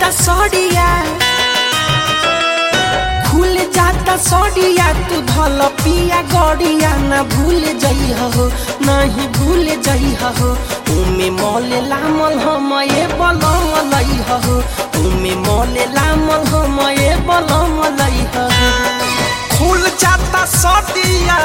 जाता सड़िया खुल जाता सड़िया तू धल पिया गड़िया ना भूल जइह हो नहीं भूल जइह हो उमे मोले लामल हम ये बलम लइह हो उमे मोले लामल हम ये बलम लइह हो खुल जाता सोटिया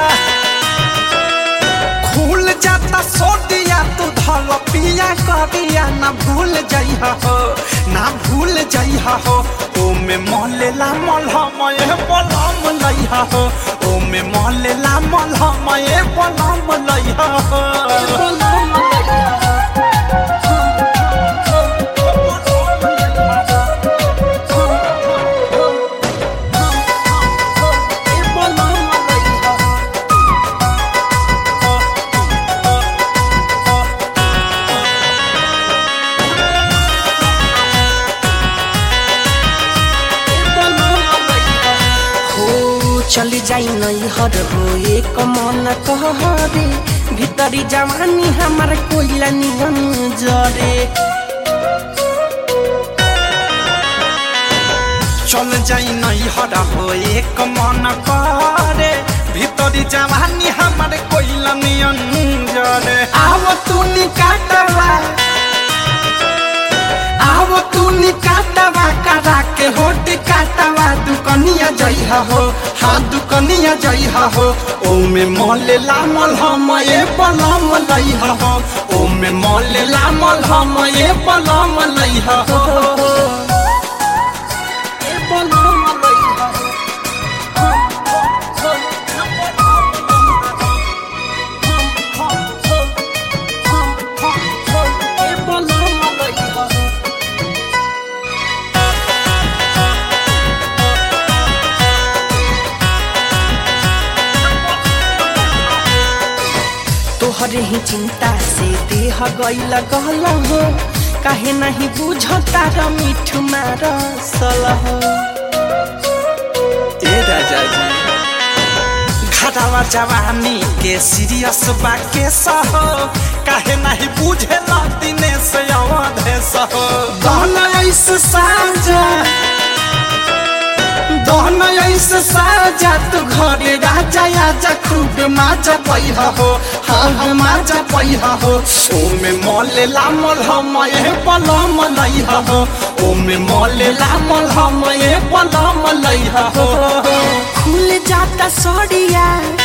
खुल जाता सोटिया तू धल पिया करिया ना भूल जइहा हो ना भूल जइहा हो ओमे मलेला मलहम ए बलम लइहा हो ओमे मलेला मलहम ए बलम लइहा हो बलम लइह हो ए बलम लइह हो हो चल जाई नहीं हर हो एक मन कह रे भीतरी जवानी हमार कोइला नियन जरे चल जाई नहीं हरा हो एक मन करे भीतरी जवानी हमारे कोइला नियन जरे आव तू निकाटवा आव तू निकाटवा करा के होट काटवा दुकनिया जइहा हो हाँ दुकनिया जइहा हो ओमे मोले लामल हम ए बलम लइहा हो ओमे मोले लामल हम ए बलम लइहा हो ए बलम लइहा हो ए बलम लइहा हो तोहरे ही चिंता से देह गईल गल हो काहे नहीं बुझता र मिठू मार सल हो ए राजा जी घरवा जवानी के सीरियस बा के सहो काहे नहीं बुझे दिने से अवधे सहो दहन ऐसे साजा दहन ऐसे साजा तू घरे राजा आजा खूब माजा पैह हो हाँ हाँ माजा पैह हो ओमे मोले लामल हम ए बलम लइह हो ओमे मोले लामल हम ए बलम लइह हो खुल जाता सड़िया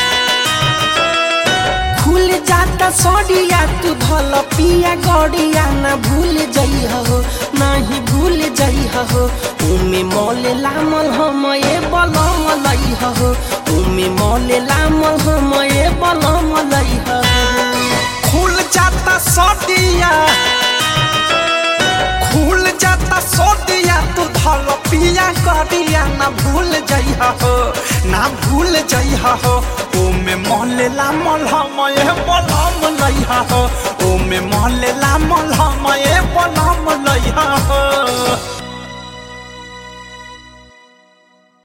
खुल जाता सड़िया तू धल पिया गड़िया ना भूल जइह हो नहीं भूल जइह हो उमे मोले लामल हम ए बलम लइह हो उमे मोले लामल हम ए बलम लइह हो खुल जाता सोटिया खुल जाता सोटिया तू धल पिया करिया ना भूल जइहा हो ना भूल जइहा हो ओमे मलेला मलहम ए बलम लइहा हो ओमे मलेला मलहम ए बलम लइहा हो